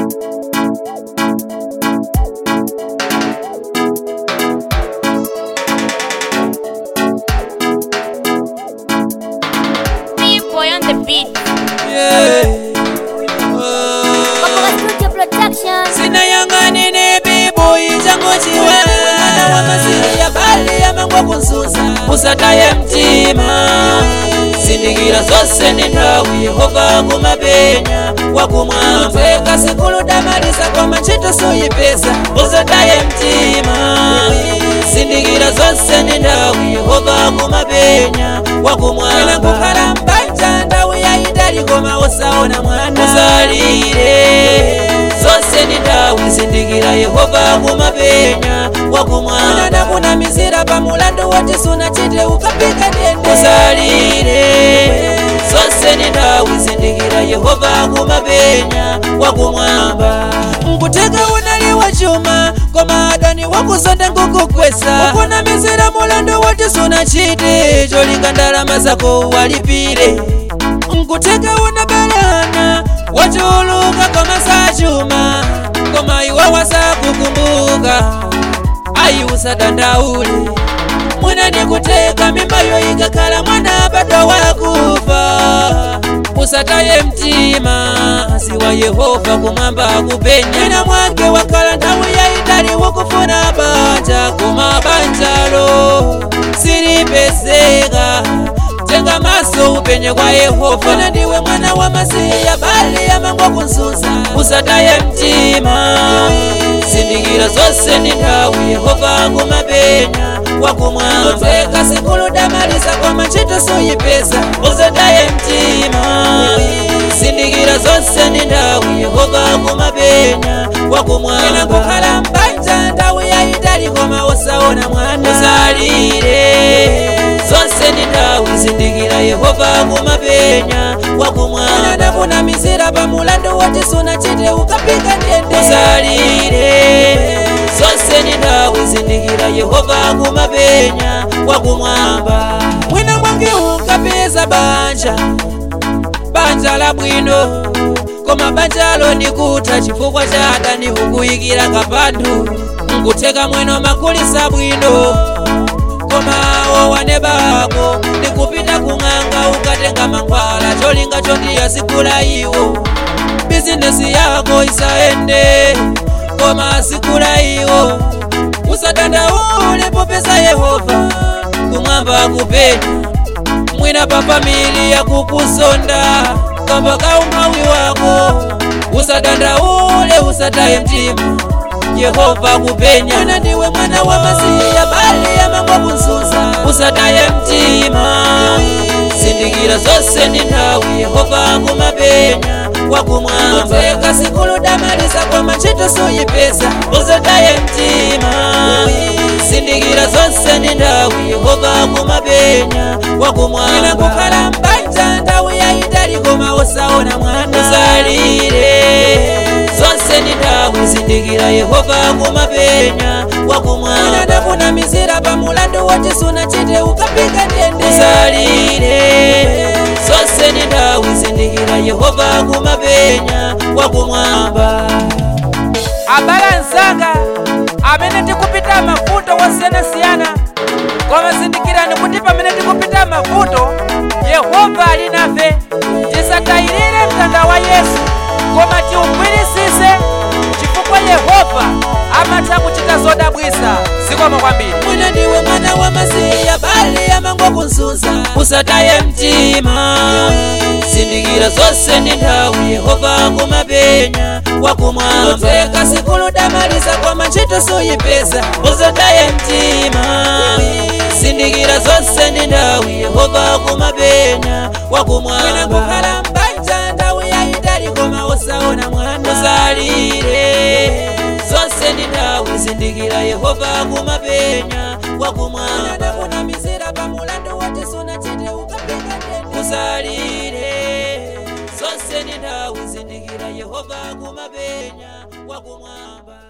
Big boy on the beat. Papoka Studio Production. sinayang'anine biboyi chango chiwe mwana wa masiri ya bali yamangwa kunsusa usataye mtima zindikira zose ni nthawi yehova kumapenya wakumwamba sikulu damalisa kwa machito soyipesa usataye mtima zindikira zose ni nthawi yehova kumapenya wakumwamba kukhala mbanja nthawi yayitali koma usaona mwana usalire zose ni nthawi zindikira yehova kumapenya wakumwamba nakunamizira pa mulandu woti sunachite ukapika ndende usalire zose ni nthawi zindikira yehova kumapenya wakumwamba nkuteka unali wachuma koma adani wakuzonda ngukukwesa ukunamizira mulandu woti sunachite cholinga ndalama zako walipire nkuteka unabelana wachuluka koma sachuma koma iwe wasakukumbuka ayi usadandaule mwina nikuteka mimbayo ikakhala mwana bado wakufa usataye mtima ziwa yehova kumwamba kupenya ina mwake wakhala nthawi yayitali wokufuna banja koma banjalo silipeseka tenga maso upenye kwa yehova na ndiwe mwana wa masiya bali yamangwa kunsusa usataye mtima zindikira zose ni nthawi yehova kumapenya wakumwamba sikulu damalisa kwa machito soyipesa usataye mtima zindikira zose ni nthawi yehova kumapenya wakumwamba kukhala mbanja nthawi yayitali koma usaona mwana usalire zose ni nthawi zindikira yehova kumapenya wakumwamba nakunamizira pa mulandu woti sunachite ukapika ndende usalire zose ni nthawi zindikira yehova kumapenya wakumwamba mwina mwangi ukapeza banja banja la bwino koma banjalo ndikutha chifukwa cha adani ukuyikira kapandu nkuteka mwino makulisa bwino koma wowane bako ndikupita kung'anga ukatenga mankhwala cholinga chondiyasikula iwo bizinesi yako isaende koma sikula iwo usadandaule popeza yehova kumwamba kupenya mwina pa familia kukusonda kamba kaumawi wako usadandaule usataye mtima yehova kupenya mwana ndiwe mwana wa masiya bali yamangwa kunsusa usataye mtima zindikira zose ni nthawi yehova kumapenya wakumwamba sikulu damalisa kwa machito soyipesa usataye mtima zindikira zonse ni nthawi yehova kumapenya wakumwamba kukhala mbanja nthawi yayitali koma usaona mwana usalire zonse ni nthawi zindikira yehova kumapenya wakumwamba nakunamizira pa mulandu woti sunachite ukapika ndende usalire zonse ni nthawi zindikira yehova kumapenya wakumwamba abale nzanga amene tikupita mavuto wosiyanasiyana koma zindikirani kuti pamene tikupita mavuto yehova ali nafe tisatayirire mtanda wa yesu koma tiugwirisise chifukwa yehova amatha kuchita zodabwisa zikomo kwambiri mwina ndiwe mwana wa masiya bali yamangwa kunsusa usataye mtima zindikira zonse ni nthawi yehova kumapenya wakumwamba sikulu damalisa kwa machito soyipesa usataye mtima zindikira zonse ni nthawi yehova kumapenya wakumwamba kukhala mbanja nthawi yayitali koma usaona mwana usalire zonse ni nthawi zindikira yehova kumapenya wakumwamba nakunamizira pa mulandu woti sunachite ukapika ndende usalire zonse ni nthawi zindikira yehova kumapenya wakumwamba